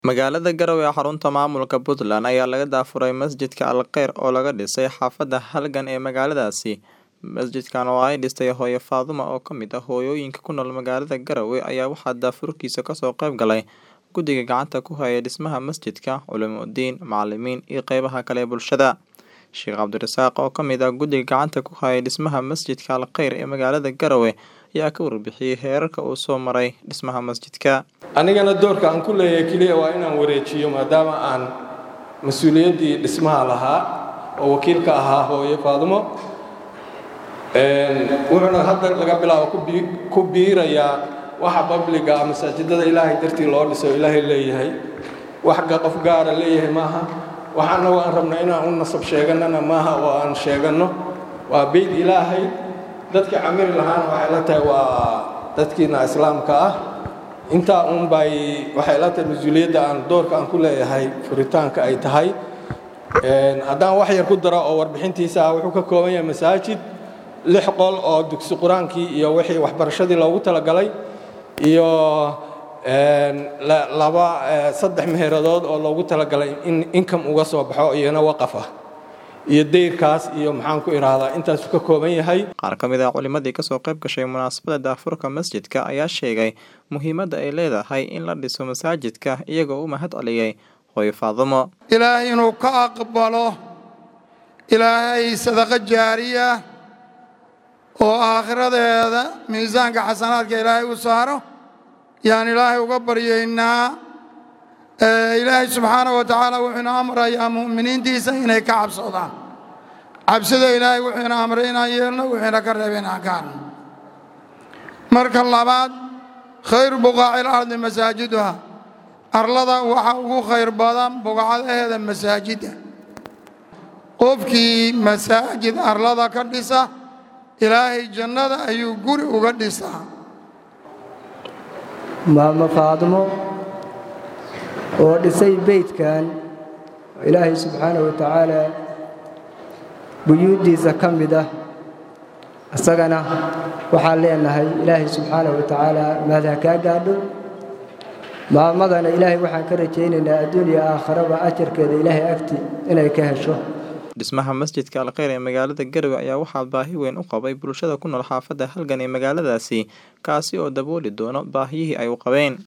Magaalada Garowe ee xarunta maamulka Puntland ayaa laga daafuray masjidka Al Khair oo laga dhisay xaafadda Halgan ee magaaladaasi. Masjidkan oo ay dhistay hooyo Faadumo oo ka mid ah hooyooyinka ku nool magaalada Garowe ayaa waxaa daafurkiisa kasoo qayb galay guddiga gacanta ku haya dhismaha masjidka, culimo-diin, macalimiin iyo qeybaha kale ee bulshada. Sheekh Cabdirasaaq oo ka mid ah guddiga gacanta ku haya dhismaha masjidka Al Khair ee magaalada Garowe ayaa ka warbixiyay heerarka uu soo maray dhismaha masjidka. anigana doorka aan ku leeyahay keliya waa inaan wareejiyo maadaama aan mas-uuliyaddii dhismaha lahaa oo wakiilka ahaa hooyo faadumo wuxuuna hadda laga bilaabo ku bii- ku biirayaa waxa babliga masaajidada ilaahay dartii loo dhiso ilaahay leeyahay wax ga- qof gaara leeyahay maaha wax annagu aan rabno inaan u nasab sheeganana maaha oo aan sheeganno waa beyd ilaahay dadkii camiri lahaana waxay la tahay waa dadkiina islaamka ah intaa uun bay waxay la tahay mas-uuliyadda aan doorka aan ku leeyahay furitaanka ay tahay Een, haddaan wax yar ku daro oo warbixintiisa ah wuxuu ka kooban yahay masaajid lix qol oo dugsi qur-aankii iyo wixii waxbarashadii loogu talagalay iyo een, la- laba eh, saddex meheeradood oo loogu talagalay in income uga soo baxo iyana waqaf ah iyo dayrkaas iyo maxaan ku idhaahdaa intaasuu ka kooban yahay Qaar ka mid ah culimadii kasoo qayb gashay munaasabadda daafurka masjidka ayaa sheegay muhiimadda ay leedahay in la dhiso masaajidka iyagoo u mahad celiyay hooyo Faadumo. ilaahay inuu ka aqbalo ilaahay sadaqo jaariya oo aakhiradeeda miisaanka xasanaadka ilaahay u saaro yaan ilaahay uga baryaynaa Ee, ilaahay subxaanahu wa tacaala wuxuuna amrayaa mu'miniintiisa inay ka cabsadaan cabsida ilaahay wuxuuna amray inaan yeelno wuxuuna ka reebay inaan ka hadno marka labaad khayru buqaaci lardi masaajiduha arlada waxaa ugu khayr badan buqcadaheeda masaajidda qofkii masaajid arlada ka dhisa ilaahay jannada ayuu guri uga dhisaa maamo faadmo oo dhisay beydkan oo ilaahay subxaanahu wa tacaala buyuuddiisa ka mid ah isagana waxaan leenahay ilaahay subxaanahu wa tacaala mahad ha kaa gaadho maamadana ilaahay waxaan ka rajaynaynaa adduuniya aakharaba ajarkeeda ilaahay agti inay ka hesho Dhismaha masjidka Al Khair ee magaalada Garowe ayaa waxaa baahi weyn u qabay bulshada ku nool xaafadda Halgan ee magaaladaasi, kaasi oo dabooli doono baahiyihii ay u qabeen.